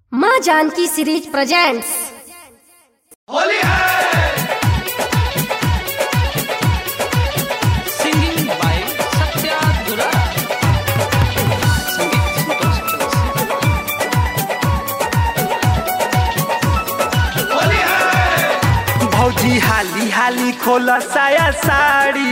माँ Janaki series presents Holi है Singing by Satya Dura. संगीत संतोष चौरसिया। होली है भौजी हाली हाली खोला साया साड़ी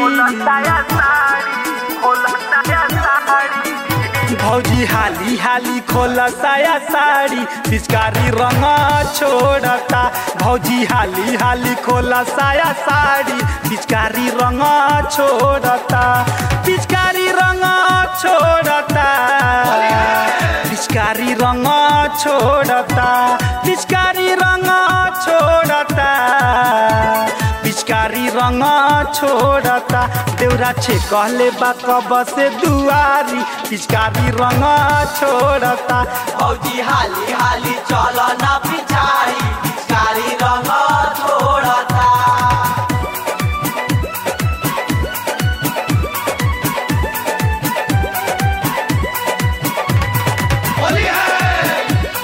भौजी हाली हाली खोला साया साड़ी पिचकारी रंग छोड़ता भौजी हाली हाली खोला साया साड़ी पिचकारी रंग छोड़ता पिचकारी रंग छोड़ता पिचकारी रंग छोड़ता पिचकारी रंग छोड़ता पिचकारी रंग छोड़ता देवरा छे कहले बा कब से दुआरी पिचकारी रंग छोड़ता भौजी हाली हाली चल ना पिछाड़ी पिचकारी रंग छोड़ता होली है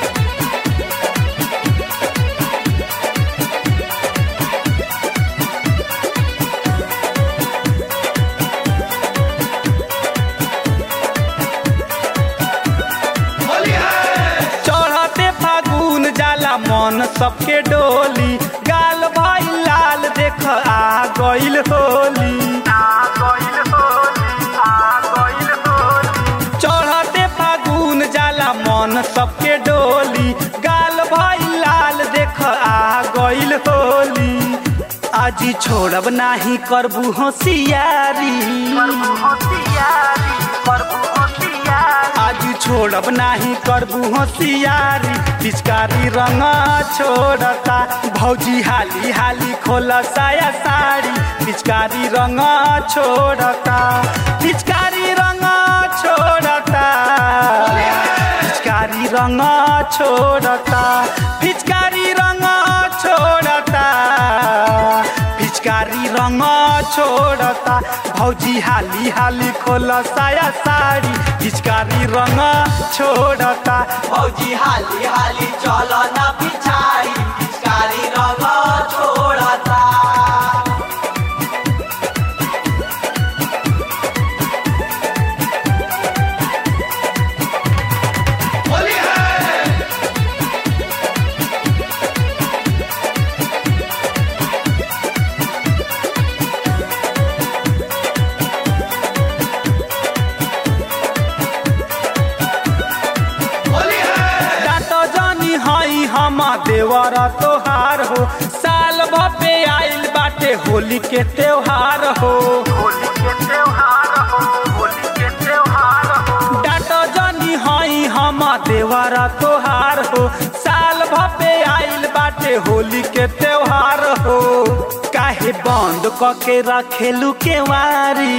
होली है चढ़ते फागुन जाला मन सबके डोली गाल भाई लाल देख आ गइल होली चढ़ते फागुन जाला मन सबके डोली गाल भाई लाल देख आ गइल होली आज छोड़ब नाही करबू होशियारी आज छोड़ब नाही करबू होशियारी पिचकारी रंग छोड़ता भौजी हाली हाली खोला साया साड़ी पिचकारी रंग छोड़ता पिचकारी रंग छोड़ता पिचकारी रंग छोड़ता पिचकारी रंग छोड़ता पिचकारी रंग छोड़ता भौजी हाली हाली खोला साया साड़ी पिचकारी रंग छोड़ता भौजी हाली हाली चल ना पिछाड़ी पिचकारी रंग छोड़ता होली है होली है डाटो जानी हई हम देवर तोहार हो साल भपे आइल बाटे होली के त्योहार हो डाटो जानी हई हम देवर तोहार हो साल भपे आइल बाटे होली के त्योहार हो काहे बंद क के रखेलू केवारी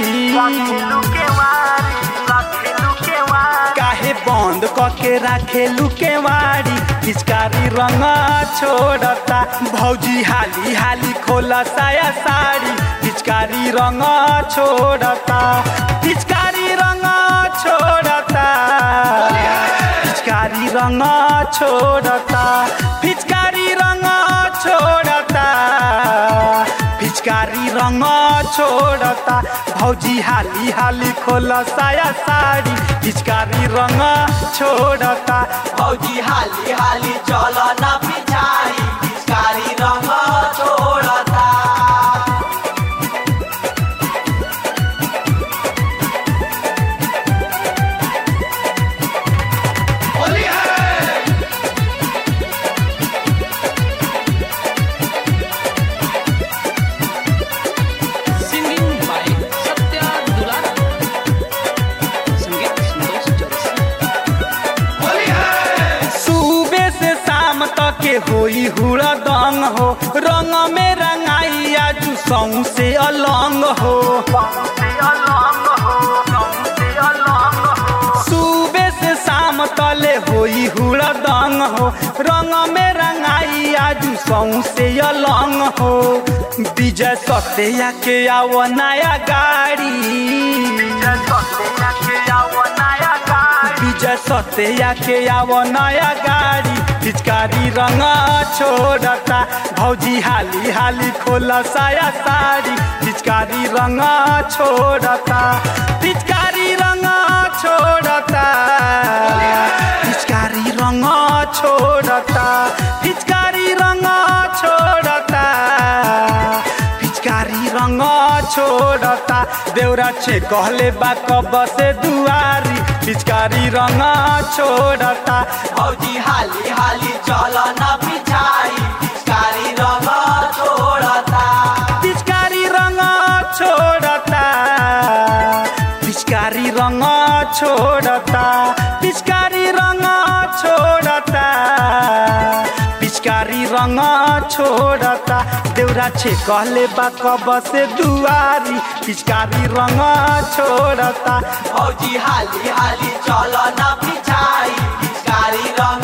काहे बंद क के राखेलू केवाड़ी पिचकारी रंग छोड़ता भौजी हाली हाली खोला साया साड़ी पिचकारी रंग छोड़ता पिचकारी रंग छोड़ता पिचकारी रंग छोड़ता पिचकारी रंग छोड़ता पिचकारी रंग छोड़ता भौजी हाली हाली खोला साया साड़ी पिचकारी रंग छोड़ता भौजी हाली हाली चल ना पिछाड़ी पिचकारी रंग छोड़ता होली है Singing by Satya Dura. संगीत संतोष चौरसिया। होली है सुबह से शाम तक के होई हुड़ा दंग हो रंग में रंगाई आजू सौ से अलंग हो सुबह से शाम तले होई हुड़ा दंग हो रंग में रंगाई आजू सौ से अलंग हो विजय सत्या के आओ नया गाड़ी विजय सत्या के आव नया गाड़ी पिचकारी रंग छोड़ता भौजी हाली हाली खोला साया साड़ी पिचकारी रंग छोड़ता पिचकारी रंग छोड़ता पिचकारी रंग छोड़ता पिचकारी रंग छोड़ता पिचकारी रंग छोड़ता देवरा छे कहले बा कब से दुआरी पिचकारी रंग छोड़ता भौजी हाली हाली चल न पिछाड़ी पिचकारी रंग छोड़ता पिचकारी रंग छोड़ता पिचकारी रंग छोड़ता पिचकारी रंग छोड़ता पिचकारी रंग छोड़ता देवरा छे कहले बा कब से दुआरी पिचकारी रंग छोड़ता भौजी हाली हाली चल न पिछाड़ी पिचकारी रंग